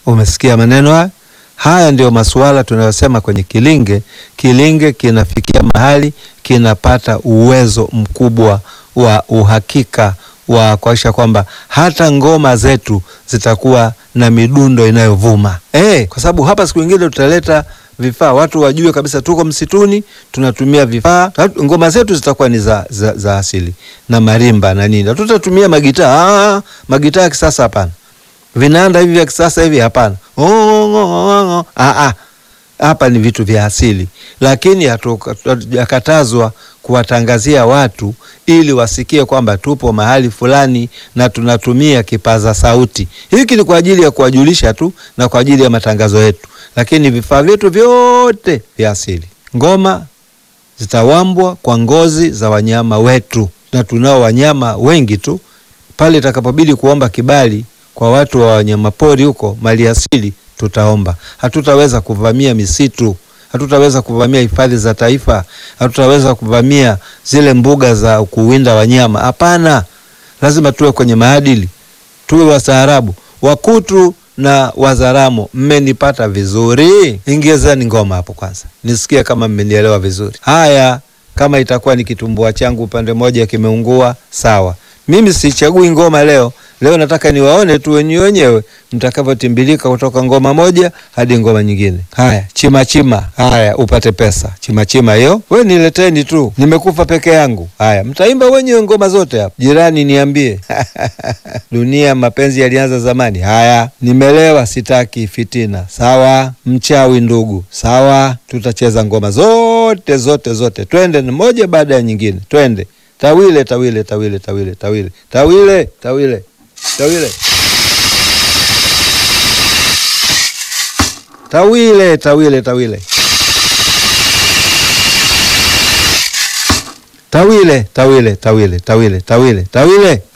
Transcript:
Umesikia maneno haya? Haya ndio masuala tunayosema kwenye kilinge. Kilinge kinafikia mahali kinapata uwezo mkubwa wa uhakika wa kuhakikisha kwamba hata ngoma zetu zitakuwa na midundo inayovuma eh, kwa sababu hapa siku nyingine tutaleta vifaa watu wajue kabisa tuko msituni, tunatumia vifaa. Ngoma zetu zitakuwa ni za, za, za asili na marimba na nini. Hatutatumia magitaa. Ah, magitaa ya kisasa hapana, vinanda hivi vya kisasa hivi hapana. Oh, oh, oh, oh. Ah, ah. Hapa ni vitu vya asili, lakini hatujakatazwa kuwatangazia watu ili wasikie kwamba tupo mahali fulani na tunatumia kipaza sauti. Hiki ni kwa ajili ya kuwajulisha tu na kwa ajili ya matangazo yetu, lakini vifaa vyetu vyote vya asili. Ngoma zitawambwa kwa ngozi za wanyama wetu, na tunao wanyama wengi tu. Pale itakapobidi kuomba kibali kwa watu wa wanyamapori huko, mali asili tutaomba. Hatutaweza kuvamia misitu, hatutaweza kuvamia hifadhi za taifa, hatutaweza kuvamia zile mbuga za kuwinda wanyama. Hapana, lazima tuwe kwenye maadili, tuwe wastaarabu. Wakutu na Wazaramo, mmenipata vizuri? Ingezeni ngoma hapo kwanza nisikie kama mmenielewa vizuri. Haya, kama itakuwa ni kitumbua changu upande mmoja kimeungua, sawa. Mimi sichagui ngoma leo. Leo nataka niwaone tu wenyewe wenyewe mtakavyotimbilika kutoka ngoma moja hadi ngoma nyingine. Haya, chima chima, haya upate pesa. Chima chima hiyo, we nileteni tu, nimekufa peke yangu. Haya, mtaimba wenyewe ngoma zote hapa. Jirani niambie dunia mapenzi yalianza zamani. Haya, nimelewa, sitaki fitina. Sawa, mchawi ndugu. Sawa, tutacheza ngoma zote zote zote, twende moja baada ya nyingine, twende tawile tawile tawile tawile tawile tawile tawile tawile tawile tawile tawile tawile tawile tawile tawile tawile tawile